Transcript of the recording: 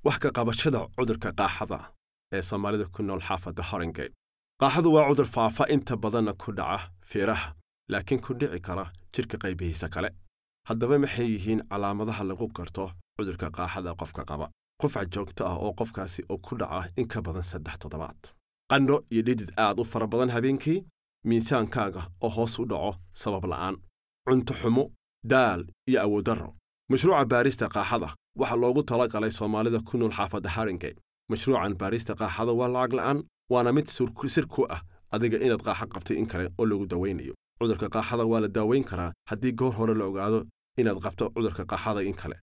wax ka qabashada cudurka qaaxada ee soomaalida ku nool xaafadda horingate qaaxadu waa cudur faafa inta badanna ku dhaca fiiraha laakiin ku dhici kara jidhka qaybihiisa kale haddaba maxay yihiin calaamadaha lagu garto cudurka qaaxada qofka qaba qufac joogto ah oo qofkaasi uu ku dhaca in ka badan saddex toddobaad qandho iyo dhidid aad u fara badan habeenkii miisaankaaga oo hoos u dhaco sabab la'aan cunto xumo daal iyo awooddarro mashruuca baarista qaaxada waxaa loogu talagalay soomaalida ku nool xaafadda haringate mashruucan baarista qaaxada waa lacag la'aan waana mid sir ku ah adiga inaad qaaxo qabtay in kale oo lagu dawaynayo cudurka qaaxada waa la daawayn karaa haddii goor hore la ogaado inaad qabto cudurka qaaxada in kale